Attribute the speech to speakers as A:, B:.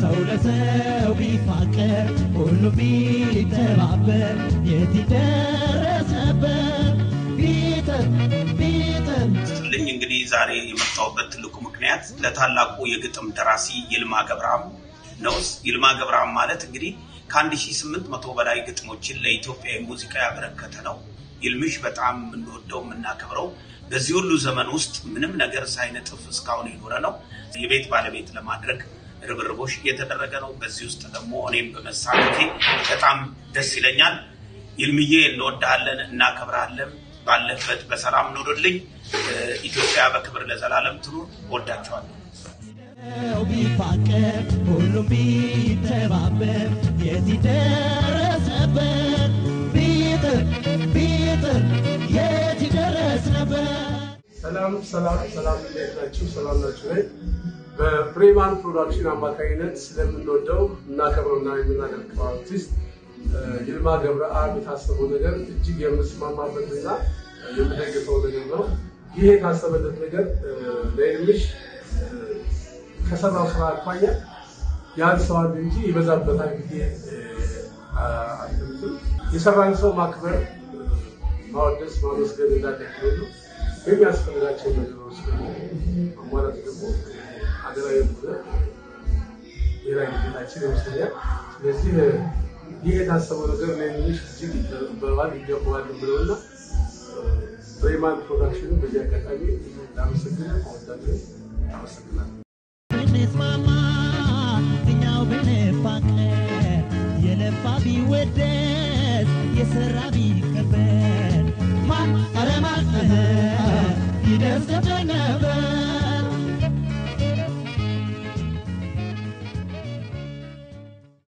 A: ሰው ለሰው ቢፋቀር ሁሉም ቢተባበር የት ይደረስ ነበር ቢጥር ቢጥር
B: ልኝ እንግዲህ ዛሬ የመጣሁበት ትልቁ ምክንያት ለታላቁ የግጥም ደራሲ ይልማ ገብረአብ ነው። ይልማ ገብረአብ ማለት እንግዲህ ከ1800 በላይ ግጥሞችን ለኢትዮጵያ ሙዚቃ ያበረከተ ነው። ይልምሽ በጣም የምንወደው የምናከብረው በዚህ ሁሉ ዘመን ውስጥ ምንም ነገር ሳይነጥፍ እስካሁን የኖረ ነው። የቤት ባለቤት ለማድረግ ርብርቦች እየተደረገ ነው። በዚህ ውስጥ ደግሞ እኔም በመሳተፌ በጣም ደስ ይለኛል። ይልምዬ እንወድሃለን፣ እናከብርሃለን። ባለበት በሰላም ኑርልኝ። ኢትዮጵያ በክብር ለዘላለም ትኑር። ወዳቸዋለሁ።
A: ሰው ቢፋቀር ሁሉም ቢተባበር የት ይደረስ ነበር ቢጥር ቢጥር የት ይደረስ ነበር
C: ሰላም ሰላም ሰላም፣ እንዴት ናችሁ? ሰላም ናችሁ ወይ? በፍሬማን ፕሮዳክሽን አማካኝነት ስለምንወደው እናከብረውና የምናደርገው አርቲስት ይልማ ገብረአብ የታሰበው ነገር እጅግ የምስማማበትና የምደግፈው ነገር ነው። ይህ የታሰበለት ነገር ለይልምሽ ከሰራው ስራ አኳያ ያንሰዋል እንጂ ይበዛበታል ብዬ አልገምትም። የሰራን ሰው ማክበር፣ ማወደስ፣ ማመስገን እንዳደግሉ የሚያስፈልጋቸው ነገሮች ደግሞ ማሟላት ደግሞ ሀገራዊ ሆነ ብሔራዊ ግዴታችን ይመስለኛል። ስለዚህ ይህ የታሰበው ነገር ለሚሽ እጅግ ይጠበባል ይገባዋል ብለውና ፍሬማን ፕሮዳክሽን በዚህ አጋጣሚ ላመሰግን እወዳለሁ። አመሰግናለሁ።
A: ብንስማማ እኛው ብንፋቀር የለፋ ቢወደስ የሰራ ቢከበር ማን ኧረ ማን ይደርስ ነበር